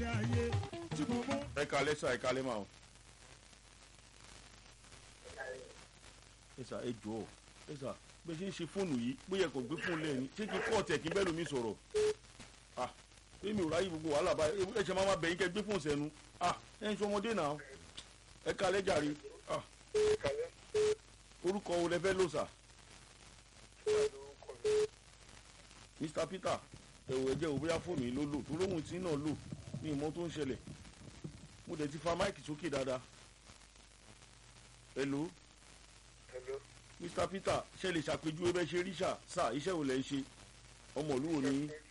ayé tí mo mú. ẹ kalẹ́ sà ẹ kalẹ́ máa o. ẹ sà ẹ jọ ẹ sà bẹ ṣe ń ṣe fóònù yìí bóyá kò gbé fóònù lẹ́yìn ṣé kí kọ́ọ̀tì ẹ̀ kí bẹ́ẹ̀ lómi sọ̀rọ̀ ah èmi ò ráyè gbogbo wàhálà báyìí ẹ ṣe máa ma bẹ̀yìn kẹ́ gbé fóònù sẹ́nu ah ẹ ń ṣe ọmọdé náà ẹ kalẹ́ jàre ah orúkọ wo lẹ fẹ́ lò sà mr peter ẹ̀wọ̀ ẹ̀jẹ̀ ò bóyá fóònù yìí ló lò tó lóhùn tí náà lò ní ìmọ̀ tó ń ṣẹlẹ̀ mo dẹ̀ ti fa máìkì sókè dáadáa hello Hello. mr peter ṣe lè ṣàpèjúwe bẹ́ẹ̀ ṣe rí ṣà sà iṣẹ́ wo lẹ̀ ń ṣe ọmọ ìlú wo ni yín?